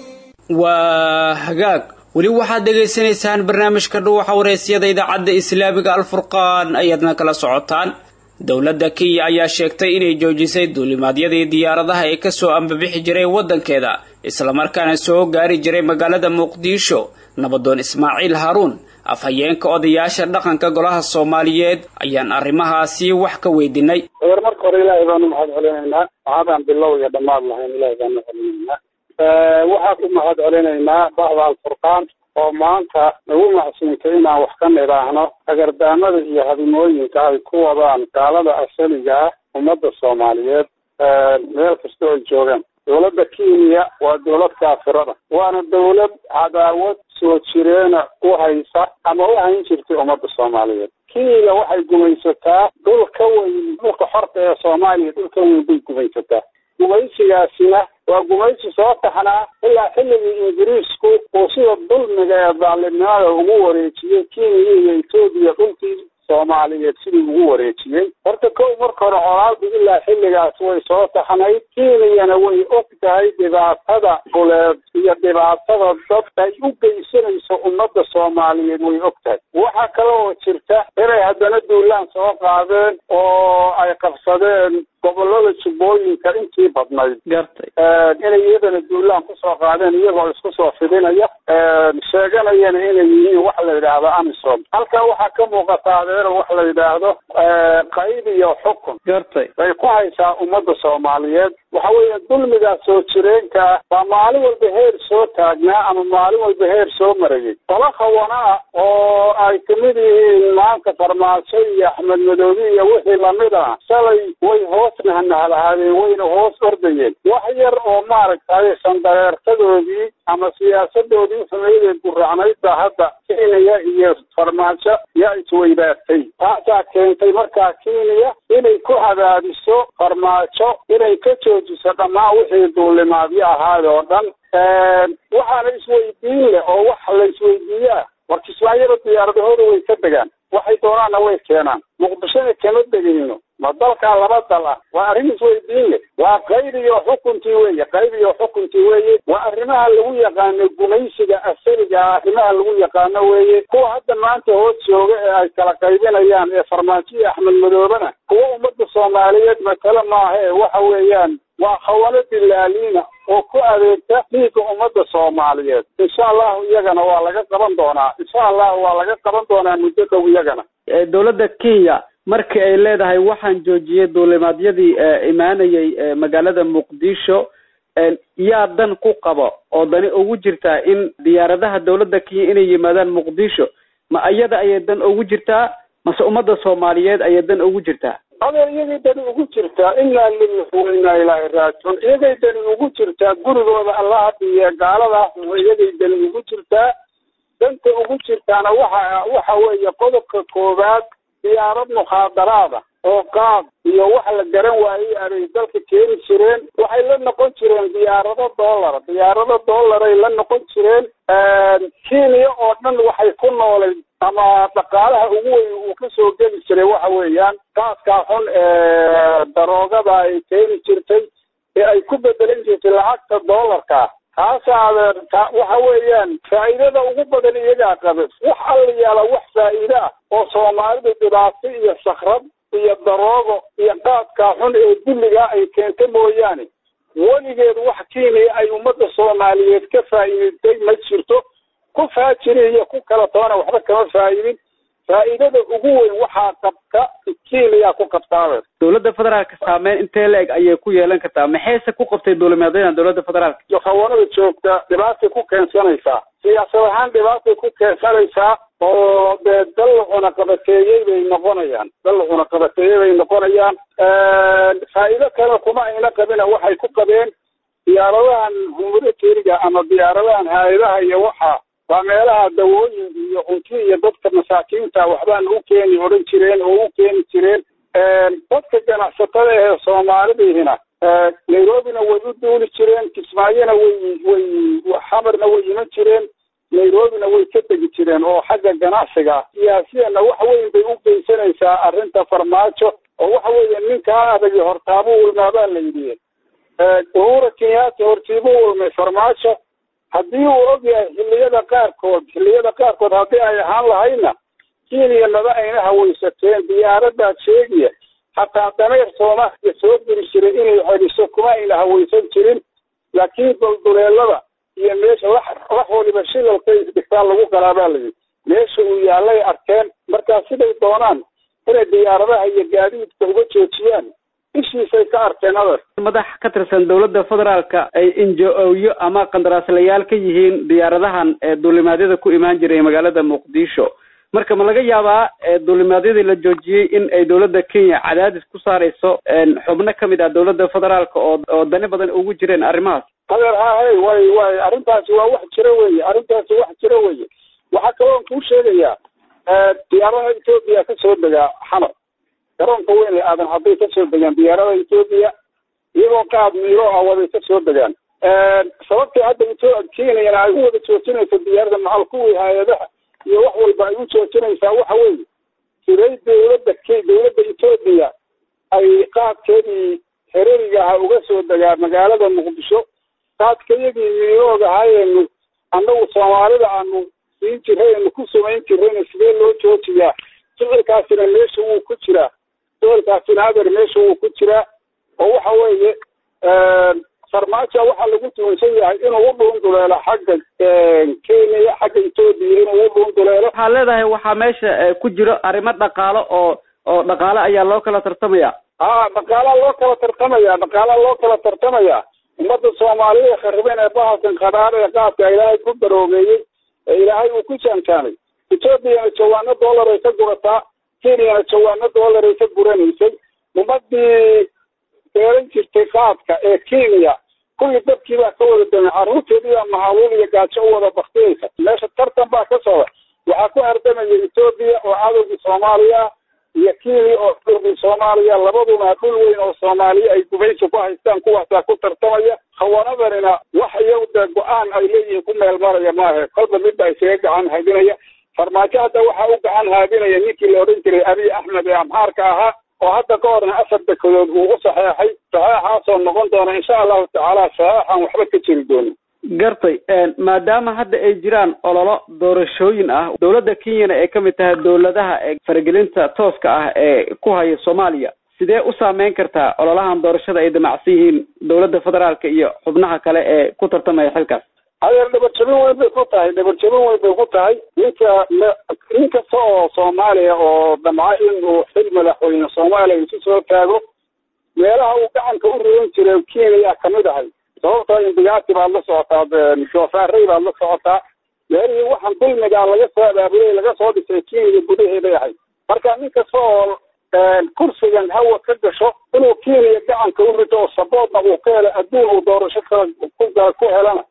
waa hagaag weli waxaad dhegaysanaysaan barnaamijka dhuuxa waraysyada idaacadda islaamiga alfurqaan ayaadna kala socotaan dowladda kenya ayaa sheegtay inay joojisay duulimaadyadii diyaaradaha ee kasoo ambabixi jiray waddankeeda islamarkaana soo gaari jiray magaalada muqdisho nabadoon ismaaciil haaruun afhayeenka odayaasha dhaqanka golaha soomaaliyeed ayaan arrimahaasi wax ka weydiinay war marka hore ilaahay baanu mahad celinaynaa waxaadaan bilow iyo dhammaad lahayn ilaahay baanu celinaynaa waxaa ku mahad celinaynaa bahda alfurqaan oo maanta nagu macsuuntay inaan wax ka nidhaahno agardaamada iyo hadimooyinka ay ku wadaan gaalada asaliga ah ummadda soomaaliyeed meel kasta oo joogaan dowladda kenya waa dowlad kaafirada waana dowlad cadaawad soo jireena u haysa ama u hayn jirtay ummadda soomaaliyeed kenya waxay gumaysataa dhul ka weyn dhulka xorta ee soomaaliya dhul ka weyn bay gumaysataa gumaysigaasina waa gumaysi soo taxnaa ilaa xilligii ingiriisku uu sida dulmiga ee daalimnimada ugu wareejiyey kenya iyo etoobiya dhulkii soomaaliyeed sidii ugu wareejiyey horta kow marka hore colaadu ilaa xilligaas way soo taxnayd kenyana way og tahay dhibaatada buleed iyo dhibaatada dadka ay u geysanayso ummadda soomaaliyeed way og tahay waxaa kale oo jirta inay haddana duulaan soo qaadeen oo ay qabsadeen gobolada jubbooyinka intii badnayd gartay inay iyadana duulaan kusoo qaadeen iyagoo isku soo fidinaya sheeganayana inay yihiin wax la yidhaahdo amisom halkaa waxaa ka muuqata adeero wax la yidhaahdo qayb iyo xukun gartay bay ku haysaa ummadda soomaaliyeed waxa weeye dulmigaas soo jireenka ah baa maalin walba heer soo taagnaa ama maalin walba heer soo marayay qolo khawana ah oo ay kamid yihiin maanta farmaajo iyo axmed madoobi iyo wixii lamid ah shalay way hoos nahnahalahaadeen wayna hoos ordayeen wax yar oo maaragtay sandareertadoodii ama siyaasadoodii xumeydee guraacnayd baa hadda kenya iyo farmaajo yaa isweydaartay taasaa keentay markaa kenya inay ku hadaadiso farmaajo inay ka joojiso dhammaan wixii duulimaadyo ahaad oo dhan waxaana isweydiin leh oo wax la isweydiiyaa war kismaayada diyaaradahooda way ka degaan waxay doonaanna way keenaan muqdishona kama degayno ma dalkaa laba dal ah waa arrin isweydiin leh waa qayb iyo xukuntii weeye qayb iyo xukuntii weeye waa arrimaha lagu yaqaano gumaysiga asaliga ah arrimaha lagu yaqaano weeye kuwa hadda maanta hoos jooga ee ay kala qaybinayaan ee farmaajo iyo axmed madoobena kuwa ummadda soomaaliyeed matale maaha ee waxa weeyaan waa khawano dilaaliina oo ku adeegta dhiigga ummadda soomaaliyeed insha allahu iyagana waa laga qaban doonaa insha allahu waa laga qaban doonaa muddo dhow iyagana dowladda kenya markii ay leedahay waxaan joojiyey duulimaadyadii imaanayay magaalada muqdisho yaa dan ku qabo oo dani ugu jirtaa in diyaaradaha dowladda kenya inay yimaadaan muqdisho ma iyada ayay dan ugu jirtaa mase ummadda soomaaliyeed ayay dan ugu jirtaa adeer iyagay dani ugu jirtaa inaa lillahi wa inaa ilaahi raajicuun iyagay dani ugu jirtaa gurigooda allaha dhiye gaaladaas iyagay dani ugu jirtaa danta ugu jirtaana waxa waxa weeye qodobka koowaad diyaarad mukhaadaraada oo qaad iyo wax la garan waayey abay dalka keeni jireen waxay la noqon jireen diyaarado dollar diyaarado dollaray la noqon jireen kenya oo dhan waxay ku noolay ama dhaqaalaha ugu weyn uu ka soo geli jiray waxa weeyaan qaadkaa xun ee daroogada ay keeni jirtay ee ay ku bedelan jirtay lacagta dollarka taasa adeer ta waxa weeyaan faa'iidada ugu badan iyagaa qabe wax alla yaala wax faa'iide ah oo soomaalidu dhibaato iyo sakrad iyo daroogo iyo qaadkaa xun ee dulligaa ay keenta mooyaane weligeed wax kiiniya ay ummadda soomaaliyeed ka faa'iidatay ma jirto ku faajiri iyo ku kala toona waxba kama faa'idin faa'iidada ugu weyn waxaa qabta kiiniyaa ku qabtaabe dowladda federaalka saameyn intee la-eg ayay ku yeelan kartaa maxayse ku qabtay dowlameedyada dowladda federaalka hawanada joogta dhibaatay ku keensanaysaa siyaasad ahaan dhibaatay ku keensanaysaa oo dee dal la cunaqabateeyey bay noqonayaan dal la cunaqabateeyey bay noqonayaan faa'iido kale kuma ayna qabina waxay ku qabeen diyaaradahan humanitariga ama diyaaradahan hay-adaha iyo waxa waa meelaha dawooyin iyo cunti iyo dadka masaakiinta waxbaana u keeni odhan jireen oo u keeni jireen dadka ganacsatada ee soomaalidihina nairobina way u duuli jireen kismaayona way way xamarna way iman jireen nairobina way ka tegi jireen oo xagga ganacsiga siyaasiyana wax weyn bay u geysanaysaa arrinta farmaajo oo waxa weeye ninkaa adagi hortaabuu ulmaabaa la yidhi uhura kenyatta hortiibuu ulmay farmaajo haddii uu ogyahay xilliyada qaarkood xilliyada qaarkood haddii ay ahaan lahayna kenya maba ayna hawaysateen diyaaradaad sheegaya hataa dameer soomaaliya soo geli jiray inay celiso kuma ayna hawaysan jirin laakiin dulduleelada iyo meesha wax wax waliba shilalka isdhigtaan lagu galaabaa layidhi meesha uu yaallay arkeen markaa siday doonaan inay diyaaradaha iyo gaadiidka uga joojiyaan ishiisay ka arkeen adeer madax ka tirsan dowladda federaalka ay injo-oyo ama qandaraaslayaal ka yihiin diyaaradahan ee duulimaadyada ku imaan jiray magaalada muqdisho marka ma laga yaabaa duulimaadyadii la joojiyey in ay dowladda kenya cadaadis ku saarayso xubno kamid ah dowladda federaalka oo oo dani badan ugu jireen arrimahaas adeer hahay way way arrintaasi waa wax jiro weye arrintaasi wax jiro weye waxaa kaloon kuu sheegayaa diyaaradaha etoobiya kasoo degaa xamar garoonka weyn ee aadan hadday kasoo degaan diyaaradaha etoobiya iyagoo qaad miiro ah waday kasoo degaan sababtay hadda kenyana ay u wada joojinayso diyaarada macal kuwii hay-adaha iyo wax walba ay u joojinaysaa waxa weeye siday dowladda k dowladda etoobiya ay qaadkeedii hereriga aha uga soo degaa magaalada muqdisho qaadkayagii miirooga ahaayenu annagu soomaalida aanu siin jiray anu ku samayn jirayna sidee loo joojiyaa ficilkaasina meesha wuu ku jiraa ficilkaasina adeer meesha wuu ku jiraa oo waxa weeye farmaajo waxaa lagu tuunsan yahay inuu u dhuunduleelo xagga kenya xagga etoobiya inuu u dhuunduleelo waxaa leedahay waxaa meesha ku jiro arrimo dhaqaalo oo oo dhaqaale ayaa loo kala tartamaya ha dhaqaalaa loo kala tartamaya dhaqaalaa loo kala tartamaya ummadda soomaaliyada khariban ee bahalkan qadhaar ee qaadka ilaahay ku daroogeeyey ee ilaahay uu ku jaanjaanay etoobiyana jawaano dollar ay ka gurataa kenyana jawaano dollar ay ka guranaysay ummadii beeran jirtay qaadka ee kenya kulli dadkii baa ka wada damay carruurteedii baa mahaluul iyo gaajo u wada baktiyeysa meesha tartan baa ka socda waxaa ku hardamaya etoobiya oo cadowgii soomaaliya iyo kenya oo cadowgii soomaaliya labaduna dhul weyn oo soomaaliya ay gubaysi ku haystaan kuwaasaa ku tartamaya khawanadanina wax iyagu dee go-aan ay leeyihiin ku meel maraya maahe kolba midba isaga gacan haadinaya farmaajo hadda waxaa u gacan haadinaya ninkii la odhan jiray abiy axmed ee amhaarka ahaa oo hadda ka horna afar dekedood uu u saxeexay saxeexaasoo noqon doona insha allahu tacaala saxeexaan waxba ka jiri doonin gartay maadaama hadda ay jiraan ololo doorashooyin ah dowladda kenyana ay kamid tahay dowladaha ee faragelinta tooska ah ee ku haya soomaaliya sidee u saameyn kartaa ololahan doorashada ay damacsan yihiin dowladda federaalka iyo xubnaha kale ee ku tartamaya xilkaas adeer dhabarjabin weyn bay ku tahay dhabarjabin weyn bay ku tahay ninka nin kasta oo soomaaliya oo damca inuu xil madaxweyne soomaaliya isu soo taago meelaha uu gacanka u ridan jiray kenya kamid ahay sababtoo indigaati baad la socotaa shoofaarey baad la socotaa meelihii waxaan dulmigaa laga soo abaabulay laga soo dhisay kenya gudaheeday ahay marka nin kasta oo kursigan hawa ka gasho inuu kenya gacanka u rito oo saboodna uu ka helo adduun uu doorasho kala ku ku helana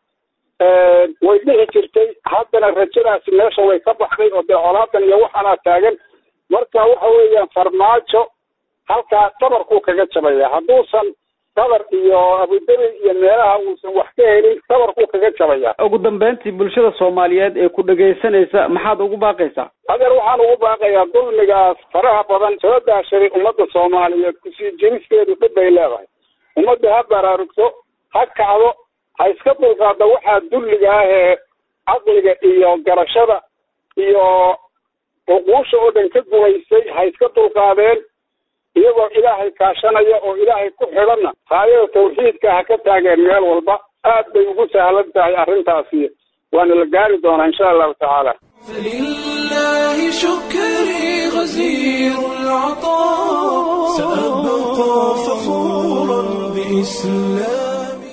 way dhici jirtay haddana rajadaasi meesha way ka baxday oo dee colaadan iyo waxaanaa taagan marka waxa weeyaan farmaajo halkaa dabarkuu kaga jabaya hadduusan dabar iyo abudabi iyo meelaha uusan wax ka helin dabarkuu kaga jabaya ugu dambeyntii bulshada soomaaliyeed ee ku dhegaysanaysa maxaad ugu baaqaysaa adeer waxaan ugu baaqayaa dulmigaas faraha badan soo daashaday ummadda soomaaliyeed kusii jiristeedu dhib bay leedahay ummadda ha baraarugto ha kacdo ha iska dulqaada waxaa dulliga ah ee caqliga iyo garashada iyo cuquusha oo dhan ka gumaysay ha iska dulqaadeen iyagoo ilaahay kaashanaya oo ilaahay ku xidhanna haayada tawxiidka ha ka taageen meel walba aad bay ugu sahlan tahay arrintaasi waana la gaari doonaa insha allahu tacaala فلله شكري غزير العطاء سأبقى فخورا بإسلامي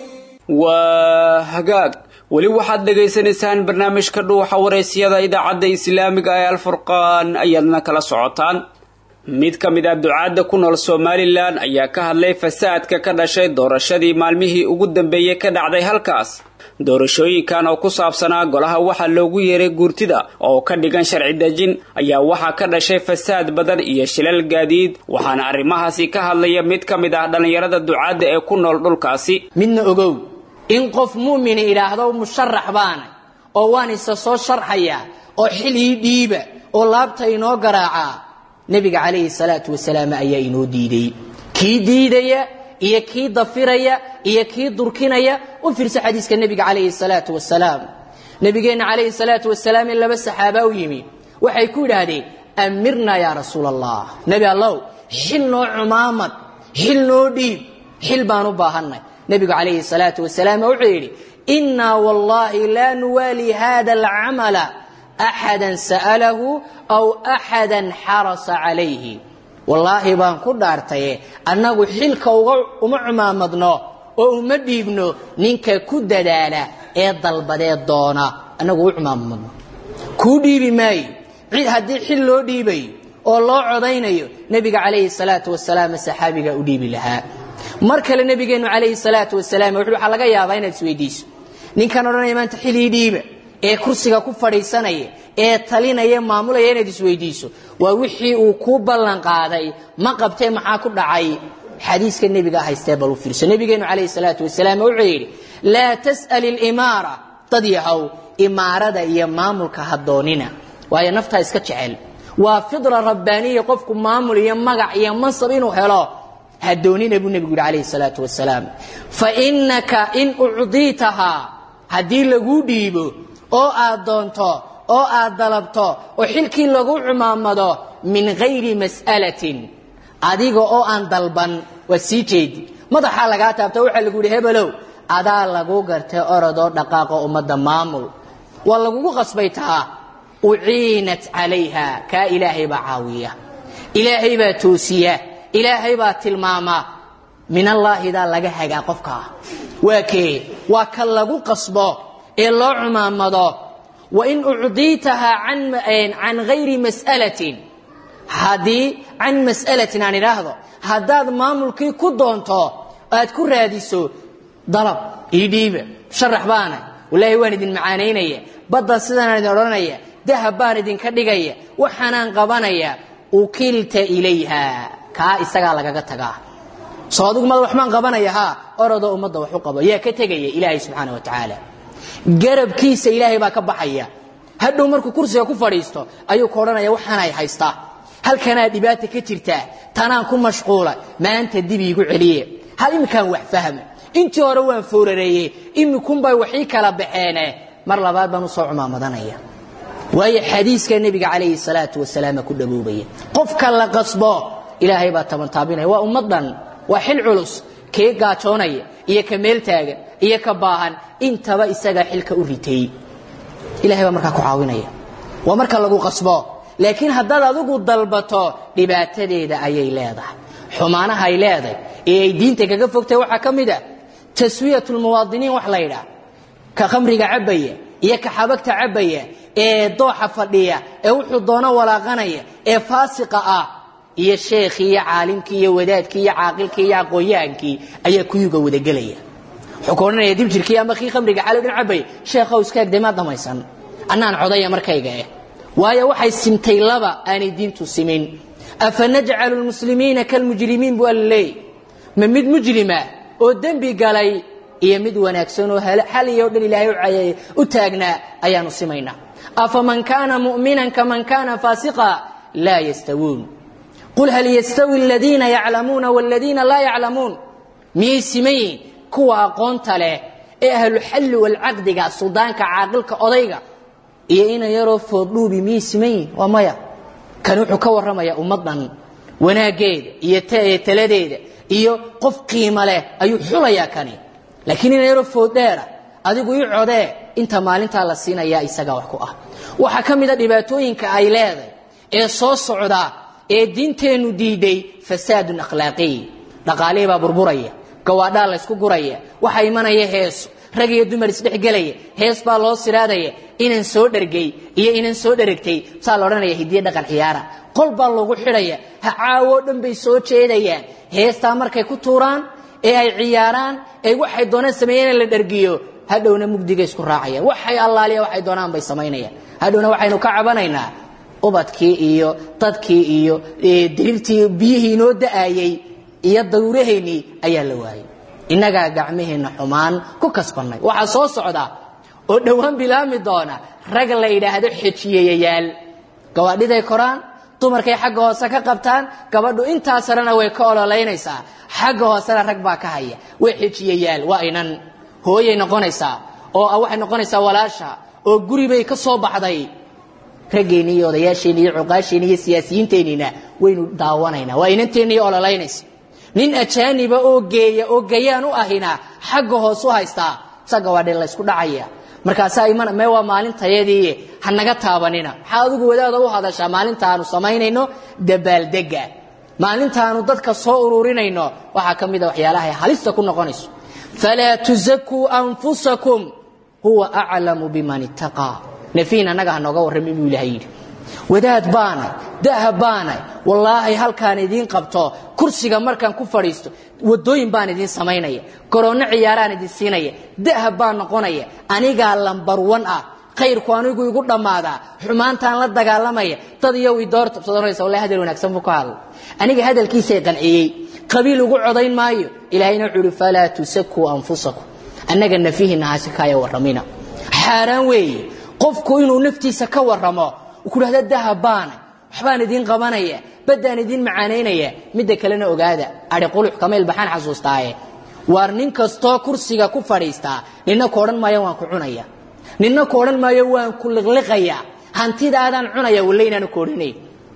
waa hagaag weli waxaad dhegaysanaysaan barnaamijka dhuuxa waraysyada idaacadda islaamiga ee alfurqaan ayaadna kala socotaan mid ka mid ah ducaadda ku nool somalilan ayaa ka hadlay fasaadka ka dhashay doorashadii maalmihii ugu dambeeyey ka dhacday halkaas doorashooyinkan oo ku saabsanaa golaha waxaa loogu yeeray guurtida oo ka dhigan sharci dejin ayaa waxaa ka dhashay fasaad badan iyo shilal gaadiid waxaana arrimahaasi ka hadlaya mid ka mid ah dhallinyarada ducaadda ee ku nool dhulkaasi midna ogow in qof mu'mini idhaahdo musharax baana oo waan isa soo sharxayaa oo xil ii dhiiba oo laabta inoo garaacaa nebiga calayhi salaatu wasalaam ayaa inoo diiday kii diidaya iyo kii dafiraya iyo kii durkinaya u fiirsa xadiiska nebiga calayhi salaatu wasalaam nebigeenna calayhi salaatu wasalaam in laba saxaaba u yimi waxay ku yidhaahdeen amirnaa yaa rasuul allah nebi allow xil noo cumaamad xil noo dhiib xil baan u baahannay nebigu calayhi salaatu wasalaam wuxuu yidhi innaa wallaahi laa nuwaali hada alcamala axadan sa'alahu aw axadan xarasa calayhi wallaahi baan ku dhaartaye annagu xilka uma cumaamadno oo uma dhiibno ninka ku dadaala ee dalbadee doona annagu u cumaamadno kuu dhiibi maayo cid haddii xil loo dhiibayo oo loo codaynayo nebiga calayhi salaatu wasalaam saxaabigaa u dhiibi lahaa mar kale nebigeennu calayhi salaatu wasalaam wuxuu waxaa laga yaabaa inaad isweydiiso ninkan odhanaya maanta xil ii dhiiba ee kursiga ku fadhiisanaya ee talinaya maamulaya inaad isweydiiso waa wixii uu kuu ballan qaaday ma qabtee maxaa ku dhacay xadiiska nebiga haystee bal u fiirso nebigeenu calayhi salaatu wasalaam wuxuu yidhi laa tas'al ilimaara dad yahow imaarada iyo maamulka ha doonina waayo naftaa iska jecel waa fidra rabbaaniya qofku maamul iyo magac iyo mansab inuu helo ha doonina buu nebigu yidhi calayhi salaatu wasalaam fa innaka in ucdiitahaa haddii laguu dhiibo oo aad doonto oo aad dalabto oo xilkii lagu cumaamado min hayri mas'alatin adiga oo aan dalban waa sii jeedi madaxaa lagaa taabta waxaa lagu yidhi hebelow adaa lagu gartay orodoo dhaqaaqo ummadda maamul waa lagugu qasbay taa uciinat calayha kaa ilaahay baa caawiya ilaahay baa toosiya ilaahay baa tilmaama min allaahidaa laga hagaa qofkaa waa kee waa ka lagu qasbo ee loo cumaamado wain ucdiitahaa can hayri mas'alatin haddii can mas'alatin aan idhaahdo haddaad maamulkii ku doonto aad ku raadiso dalab ii dhiiba sharax baana wallaahi waan idin macaanaynaya badda sidanaan idin odhanaya dahab baan idinka dhigaya waxaanaan qabanaya ukilta ilayha kaa isagaa lagaga tagaa soo adigu mad waxbaan qabanaya haa orodoo ummadda wax u qabo yaa ka tegaya ilaahay subxaana wa tacaala garabkiisa ilaahay baa ka baxaya hadhow markuu kursiga ku fadhiisto ayuu ka odhanaya waxaanay haystaa halkanaa dhibaata ka jirtaa tanaan ku mashquula maanta dib iigu celiye hal iminkaan wax fahma intii hore waan foorareeyey imikunbay waxii kala baxeene mar labaad baan usoo cumaamadanaya waayo xadiiska nebiga calayhi salaatu wasalaama ku dhaboobaya qofka la qasbo ilaahay baa tabantaabinaya waa ummaddan waa xil culus kee gaajoonaya iyo ka meel taagan iyo ka baahan intaba isagaa xilka u ritay ilahay baa markaa ku caawinaya waa marka lagu qasbo laakiin haddaad adigu dalbato dhibaatadeeda ayay leedahay xumaanaha ay leedahay ee ay diinta kaga fogtahay waxaa ka mid ah taswiyat lmuwaadiniin wax la ydhaah ka khamriga cabbaya iyo ka xabagta cabbaya ee dooxa fadhiya ee wuxuu doono walaaqanaya ee faasiqa ah iyo sheekhii iyo caalimkii iyo wadaadkii iyo caaqilkii iyo aqoon-yahankii ayaa kuyuga wadagelaya wuxuu ka odhanaya dibjirkii ama kii khamriga calow dhin cabbaya sheekhow iskaagde maad dhamaysan annaan codaya markayga eh waayo waxay simtay laba aanay diintu simin afa najcalu lmuslimiina kalmujrimiin buu alla leeyay ma mid mujrima oo dembi galay iyo mid wanaagsan oo xaliyo dhan ilaahay u taagnaa ayaanu simaynaa afaman kaana mu'minan kaman kaana faasiqa laa yastawuun qul hal yastawi aladiina yaclamuuna waladiina laa yaclamuun miyay siman yihiin kuwa aqoonta leh ee ahluxalli walcaqdiga suldaanka caaqilka odayga iyo ina yaroo fooddhuubi miyay siman yihin waa maya kani wuxuu ka warramayaa ummaddan wanaaggeeda iyo taladeeda iyo qof qiimo leh ayuu xulayaa kani laakiin ina yaroo fooddheera adigu ii codee inta maalintaa la siinayaa isagaa wax ku ah waxaa ka mida dhibaatooyinka ay leedahay ee soo socda ee diinteennu diiday fasaadun akhlaaqiy dhaqaalihii baa burburaya gawaadhaa laysku guraya waxaa imanaya heeso rag iyo dumar isdhexgelaya hees baa loo siraadaya inan soo dhergay iyo inan soo dheragtay saa la odhanaya hidiye dhaqan ciyaara qol baa loogu xidhaya ha caawoo dhan bay soo jeedayaan heestaa markay ku tuuraan ee ay ciyaaraan ee waxay doonaan sameeyeen in la dhergiyo hadhowna mugdiga isku raacaya waxay allaaliya waxay doonaan bay samaynayaan hadhowna waxaynu ka cabanaynaa ubadkii iyo dadkii iyo diriirtii biyihii inoo da'ayey iyo dawrahaynii ayaa la waayay innagaa gacmaheenna xumaan ku kasbannay waxaa soo socda oo dhowaan bilaami doona rag la yidhaahdo xejiyeyayaal gawaadhiday koraan dumarkay xagga hoose ka qabtaan gabadhu intaa sarena way ka ololaynaysaa xagga hoosena rag baa ka haya way xejiyeyaal waa inan hooyay noqonaysaa oo waxay noqonaysaa walaasha oo guribay ka soo baxday raggeenni iyo odayaasheenni iyo cuqaasheenni iyo siyaasiyiinteenniina waynu daawanaynaa waa inanteenni iyo ololaynaysa nin ajaaniba oo geeya oo gayaan u ahina xagga hoos u haystaa isaga waa dhin laysku dhacaya markaasaa iman mee waa maalintayadii ha naga taabanina maxaa adigu wadaada u hadashaa maalintaanu samaynayno dabaaldega maalintaanu dadka soo ururinayno waxaa ka mid a waxyaalaha ay halista ku noqonayso falaa tuzakuu anfusakum huwa aclamu biman ittaqaa nafiin annaga ha nooga warrami buu ilahay yidhi wadaad baanay daha baanay wallaahi halkaan idiin qabto kursiga markaan ku fadhiisto wadooyin baan idiin samaynaya garoonno ciyaaraan idin siinaya daha baan noqonaya anigaa lambar wan ah khayrku anigu igu dhammaadaa xumaantaan la dagaalamaya dad iyow idoortabsadanaysa wallahi hadal wanaagsan buu ka hadlay aniga hadalkiisay qanciyey qabiil ugu codayn maayo ilaahayna wuxuu ihi falaa tusakuu anfusakum annaga nafihiina hasikaya warramina xaaraan weeye qofku inuu naftiisa ka warramo ku dhahda daha baanay waxbaan idiin qabanaya baddaan idiin macaanaynaya midda kalena ogaada adi qulux kamayl baxaan xasuustaaye waar nin kastoo kursiga ku fadhiistaa nina ku odhan maayo waan ku cunaya nina ku odhan maayo waan ku liqliqaya hantidaadaan cunaya walle inaanu ku odhanayn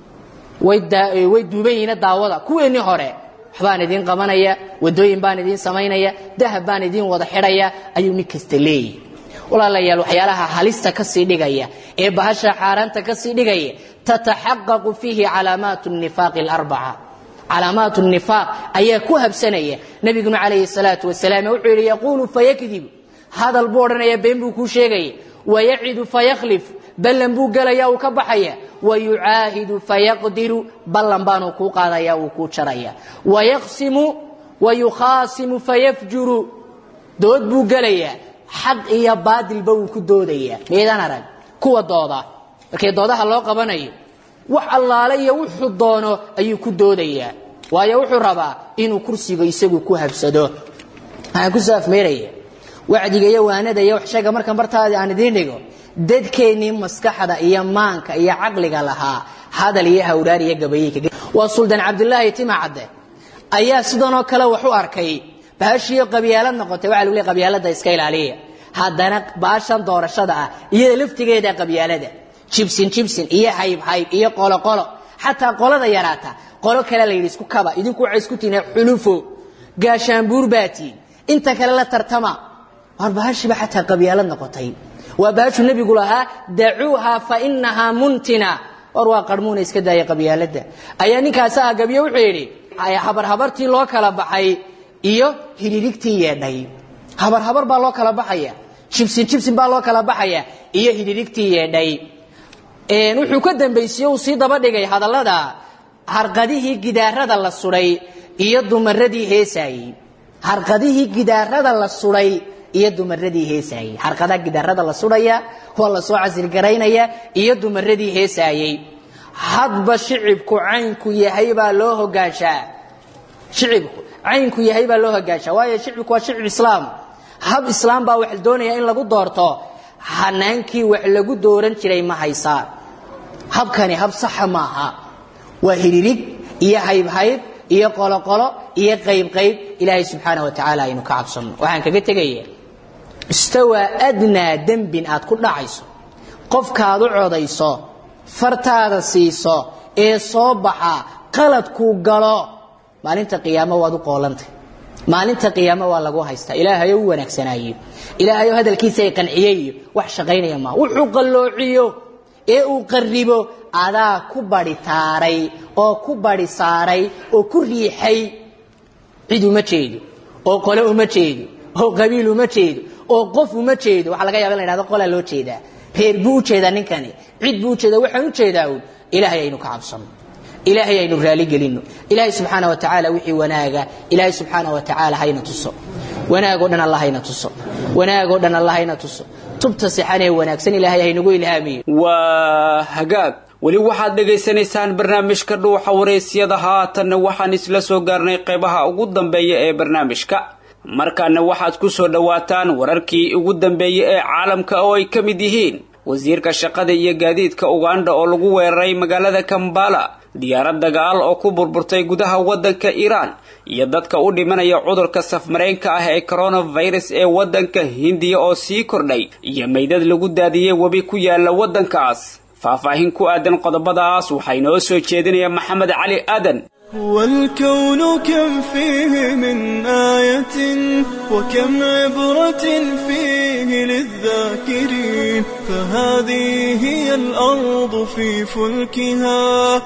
way duuban yihiina daawada kuweennii hore waxbaan idiin qabanaya wadooyin baan idiin samaynaya dahab baan idiin wada xidhaya ayuu nin kasta leeyahy walaalayaal waxyaalaha halista ka sii dhigaya ee bahasha xaaraanta ka sii dhigaya tataxaqaqu fiihi calaamaat nifaaqi alarbaca calaamaat nifaaq ayaa ku habsanaya nabiguna calayhi salaatu wasalaam wuxuu yidhi yaquulu fayakdib hadal buu odhanaya been buu kuu sheegaya wayacidu fayakhlif ballan buu gelaya uu ka baxaya wayucaahidu fayaqdiru ballan baanuu kuu qaadaya wuu kuu jaraya wayaqsimu wayukhaasimu fayafjuru dood buu gelayaa xaq iyo baadilba wuu ku doodayaa meedaan arag kuwa dooda markii doodaha loo qabanayo wax allaale iyo wuxuu doono ayuu ku doodayaa waayo wuxuu rabaa inuu kursiga isagu ku habsado waxaan kusoo afmeeraya wacdiga iyo waanada iyo waxsheega markan bartaadii aan idiin dhigo dadkeennii maskaxda iyo maanka iyo caqliga lahaa hadal iyo hawraar iyo gabayeyka waa suldaan cabdulaahi tima cadde ayaa sidanoo kale wax u arkay bahashiiyo qabyaalad noqotay waxa lagu leey qabyaalada iska ilaaliya haddana baashan doorashada ah iyada laftigeeda qabyaalada jibsin jibsin iyo hayb hayb iyo qolo qolo xataa qolada yaraata qolo kale la yidhi isku kaba idinku waxay isku tihiin xulufo gaashaanbuur baatiin inta kale la tartama war bahashiiba xataa qabyaalad noqotay waa bahashu nebigu lahaa dacuuha fa inahaa muntina war waa qarmuuna iska daaya qabyaalada ayaa ninkaasi ah gabyo wuxuu yidhi habarhabartii loo kala baxay iyo hidhirigtii yeedhay habarhabar baa loo kala baxaya jibsin jibsin baa loo kala baxaya iyo hidhirigtii yeedhay wuxuu ka dambaysiye uu sii daba dhigay hadallada harqadihii gidaarada la suday iyo dumaradii heesaayey harqadihii gidaarada la suday iyo dumaradii heesaayey harqadaha gidaarada la sudhaya waa la soo casilgaraynaya iyo dumaradii heesaayey hadba shicibku caynku yahay baa loo hogaanshaa shicibku caynku yahay baa loo hogaanshaa waayo shicibku waa shicib islaam hab islaam baa wax doonaya in lagu doorto hanaankii wax lagu dooran jiray ma haysaa habkani hab saxa maaha waa hiririg iyo haybhayb iyo qoloqolo iyo qaybqayb ilaahay subxaana wa tacaala aynu ka cabsano waxaan kaga tegaya mustawaa adnaa dembin aad ku dhacayso qofkaad u codayso fartaada siiso ee soo baxa qaladkuu galo maalinta qiyaamo waad u qoolantay maalinta qiyaamo waa lagu haystaa ilaahayo u wanaagsanaayo ilaahayo hadalkiisa ay qanciyeyo wax shaqaynaya maaha wuxuu qalloociyo ee uu qarribo adaa ku badi taaray oo ku badi saaray oo ku riixay cid uma jeedo oo qole uma jeedo oo qabiil uma jeedo oo qof uma jeedo waxaa laga yaba in la ydhahdo qolaa loo jeedaa reer buu u jeedaa ninkani cid buu ujeedaa waxaan u jeedaa uun ilaahay aynu ka cabsano ilaahay aynu raaligelinno ilaahay subxaana wa tacaala wixii wanaaga ilaahay subxaana wa tacaala hayna tuso wanaagoo dhan alla hayna tuso wanaagoo dhan alla hayna tuso tubta sixan ee wanaagsan ilaahay haynagu ilhaamiyo waa hagaag weli waxaad dhegaysanaysaan barnaamijka dhuuxa waraysyada haatanna waxaan isla soo gaarnay qaybaha ugu dambeeya ee barnaamijka markaana waxaad ku soo dhowaataan wararkii ugu dambeeyey ee caalamka oo ay ka mid yihiin wasiirka shaqada iyo gaadiidka uganda oo lagu weeraray magaalada kambala diyaarad dagaal oo ku burburtay gudaha waddanka iiraan iyo dadka u dhimanaya cudurka safmareenka ah ee coronavirus ee waddanka hindiya oo sii kordhay iyo meydad lagu daadiyey webi ku yaala waddankaas faahfaahin ku aadan qodobadaas waxaa inoo soo jeedinaya maxamed cali aadan والكون كم فيه من آية وكم عبرة فيه للذاكرين فهذه هي الأرض في فلكها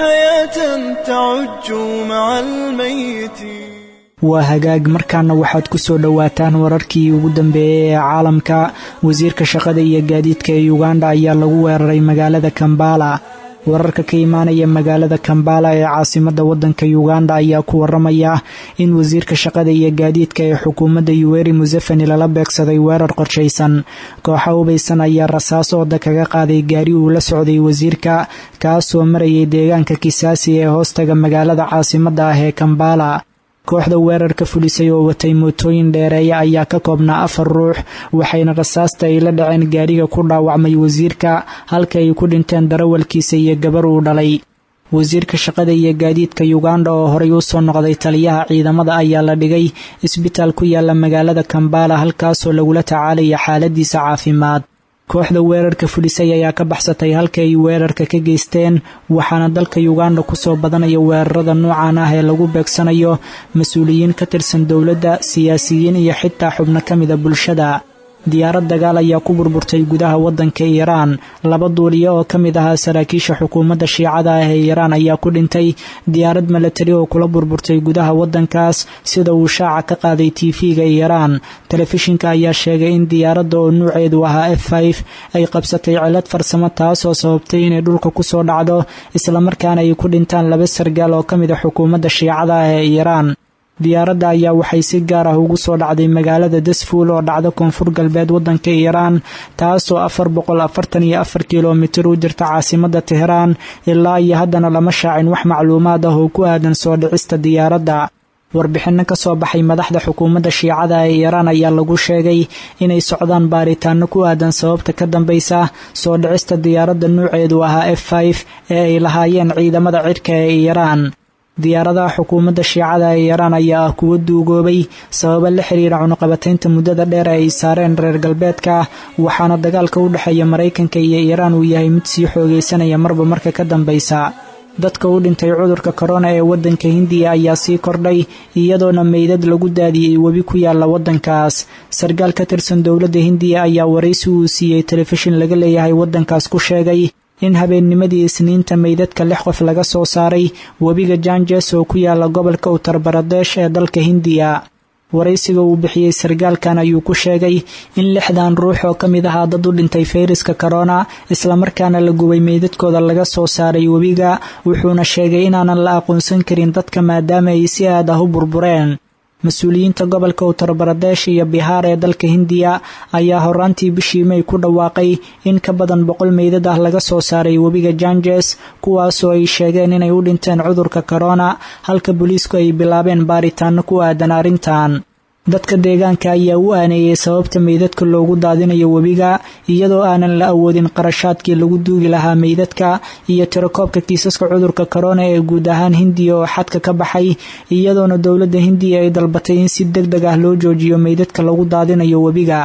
حياة تعج مع الميتين waa hagaag markaana waxaad ku soo dhowaataan wararkii ugu dambeeyey ee caalamka wasiirka shaqada iyo gaadiidka ee uganda ayaa lagu weeraray magaalada kambala wararka ka imaanaya magaalada kambala ee caasimadda waddanka uganda ayaa ku waramaya in wasiirka shaqada iyo gaadiidka ee xukuumadda yuweri museveni lala beegsaday weerar qorshaysan kooxa hubaysan ayaa rasaas ooda kaga qaaday gaari uu la socday wasiirka kaasoo marayay deegaanka kisaasi ee hoostaga magaalada caasimadda ah ee kambala kooxda weerarka fulisay oo watay mootooyin dheereeya ayaa ka koobnaa afar ruux waxayna rasaasta ay la dhaceen gaariga ku dhaawacmay wasiirka halka ay ku dhinteen darawalkiisa iyo gabar uu dhalay wasiirka shaqada iyo gaadiidka uganda oo horey u soo noqday taliyaha ciidamada ayaa la dhigay isbitaal ku yaala magaalada kambala halkaasoo lagula tacaalaya xaaladiisa caafimaad kooxda weerarka fulisay ayaa ka baxsatay halka ay weerarka ka geysteen waxaana dalka uganda kusoo badanaya weerarada noocan ah ee lagu beegsanayo mas-uuliyiin ka tirsan dowladda siyaasiyiin iyo xitaa xubno ka mida bulshada diyaarad dagaal ayaa ku burburtay gudaha waddanka iiraan laba duuliyo oo ka mid ahaa saraakiisha xukuumadda shiicada ah ee iiraan ayaa ku dhintay diyaarad milatari oo kula burburtay gudaha waddankaas sida uu shaaca ka qaaday tv-ga iiraan telefishinka ayaa sheegay in diyaaradda oo nuuceedu ahaa f f ay qabsatay cilad farsamo taasoo sababtay inay dhulka kusoo dhacdo islamarkaana ay ku dhintaan laba sargaal oo ka mid a xukuumadda shiicada ah ee iiraan diyaaradda ayaa waxay si gaar ah ugu soo dhacday magaalada dasfuul oo dhacda koonfur galbeed waddanka iiraan taasoo afar boqol afartan iyo afar kilomitir u jirta caasimadda teheraan ilaa iyo haddana lama shaacin wax macluumaad ah oo ku aadan soo dhicista diyaaradda warbixinno ka soo baxay madaxda xukuumadda shiicada ee iiraan ayaa lagu sheegay inay socdaan baaritaano ku aadan sababta ka dambaysa soo dhicista diyaaradda nuuceedu ahaa f f ee ay lahaayeen ciidamada cirka ee iiraan diyaaradaha xukuumadda shiicada ee iiraan ayaa ah kuwo duugoobay sababa la xiriira cunuqabataynta muddada dheer ee ay saareen reer galbeedka waxaana dagaalka u dhexeeya maraykanka iyo iiraan uu yahay mid sii xoogaysanaya marba marka ka dambaysa dadka u dhintay cudurka korona ee waddanka hindiya ayaa sii kordhay iyadoona meydad lagu daadiyey webi ku yaala waddankaas sarkaal ka tirsan dowladda hindiya ayaa waraysi uu siiyey telefishin laga leeyahay waddankaas ku sheegay in habeennimadii isniinta meydadka lix qof laga soo saaray webiga janjes oo ku yaala gobolka uttar baradesh ee dalka hindiya waraysiga uu bixiyey sarkaalkan ayuu ku sheegay in lixdan ruux oo ka mid ahaa dad u dhintay fayraska korona islamarkaana la gubay meydadkooda laga soo saaray webiga wuxuuna sheegay inaanan la aqoonsan karin dadka maadaama ay si aad ah u burbureen mas-uuliyiinta gobolka uttar baradesh iyo bihaar ee dalka hindiya ayaa horaantii bishii may ku dhawaaqay in ka badan boqol meydad ah laga soo saaray webiga janjes kuwaasoo ay sheegeen inay u dhinteen cudurka korona halka booliisku ay bilaabeen baaritaano ku aadan arrintan dadka deegaanka ayaa u aaneeyey sababta meydadka loogu daadinayo webiga iyadoo aanan la awoodin qarashaadkii lagu duugi lahaa meydadka iyo tirakoobka kiisaska cudurka korona ee guud ahaan hindiya oo xadka ka baxay iyadoona dowladda hindiya ay dalbatay in si deg deg ah loo joojiyo meydadka lagu daadinayo webiga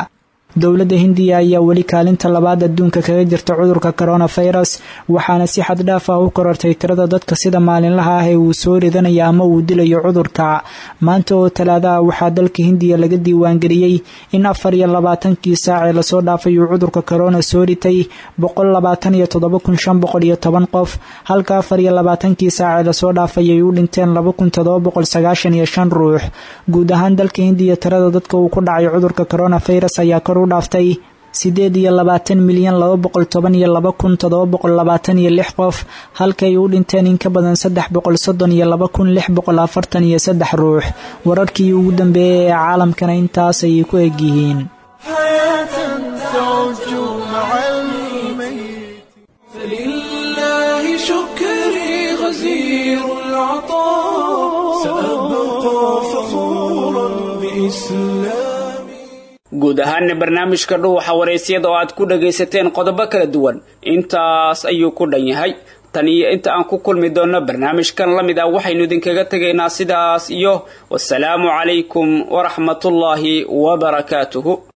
dowladda hindiya ayaa weli kaalinta labaad adduunka kaga jirta cudurka coronavirus waxaana si xad dhaaf ah u korortay tirada dadka sida maalinlaha ah ee uu soo ridanaya ama uu dilayo cudurka maanta oo talaada ah waxaa dalka hindiya laga diiwaangeliyey in afar iyo labaatankii saac ee lasoo dhaafay uu cudurka corona soo ritay boqol labaatan iyo toddoba kun shan boqol iyo toban qof halka afar iyo labaatankii saac ee lasoo dhaafay ay u dhinteen laba kun toddoba boqol sagaashan iyo shan ruux guud ahaan dalka hindiya tirada dadka uu ku dhacay cudurka coronavirus ayaa kor u dhaaftay sideed iyo labaatan milyan laba boqol toban iyo laba kun toddoba boqol labaatan iyo lix qof halkaay u dhinteen in ka badan saddex boqol soddon iyo laba kun lix boqol afartan iyo saddex ruux wararkii ugu dambeeyay ee caalamkana intaas ayay ku egyihiin فلله شكري غزير العطاء سأبقى فخورا بإسلامي guud ahaana barnaamijka dhuuxa waraysyada oo aad ku dhagaysateen qodobo kala duwan intaas ayuu ku dhan yahay tan iyo inta aan ku kulmi doonno barnaamijkan la mid ah waxaynu idinkaga tegaynaa sidaas iyo wasalaamu calaykum waraxmatullaahi wabarakaatuhu